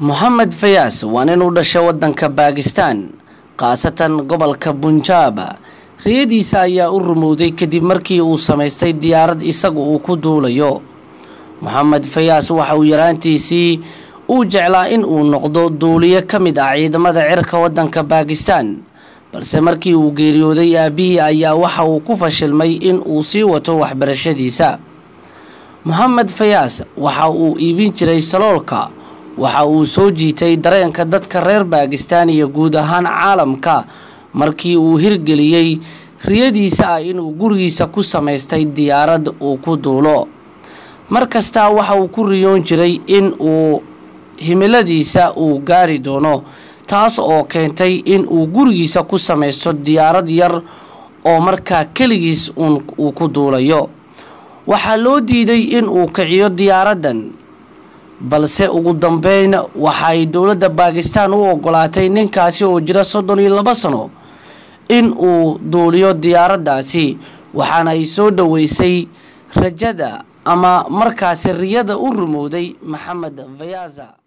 moxamed fayaas waa nin u dhashay waddanka baakistaan khaasatan gobolka bunjaab riyadiisa ayaa u rumowday kadib markii uu samaystay diyaarad isagu uu ku duulayo moxamed fayaas waxa uu yaraantiisii uu jeclaa in uu noqdo duuliye ka mid ah ciidamada cirka waddanka baakistaan balse markii uu geeriyooday aabihii ayaa waxa uu ku fashilmay in uu sii wato waxbarashadiisa moxamed fayaas waxa uu iibin jiray saloolka waxa uu soo jiitay dareenka dadka reer baakistaan iyo guud ahaan caalamka markii uu hirgeliyey riyadiisa ah inuu gurigiisa ku samaystay diyaarad uu ku duulo mar kastaa waxa uu ku riyoon jiray in uu himiladiisa uu gaari doono taas oo keentay in uu gurigiisa ku samaysto diyaarad yar oo markaa keligiis uun uu ku duulayo waxaa loo diiday in uu kiciyo diyaaraddan balse ugu dambeyn waxay dowladda baakistaan u ogolaatay ninkaasi oo jira soddon iyo laba sano in uu duuliyo diyaaraddaasi waxaana ay soo dhoweysay rajada ama markaasi riyada u rumowday maxamed fayaasa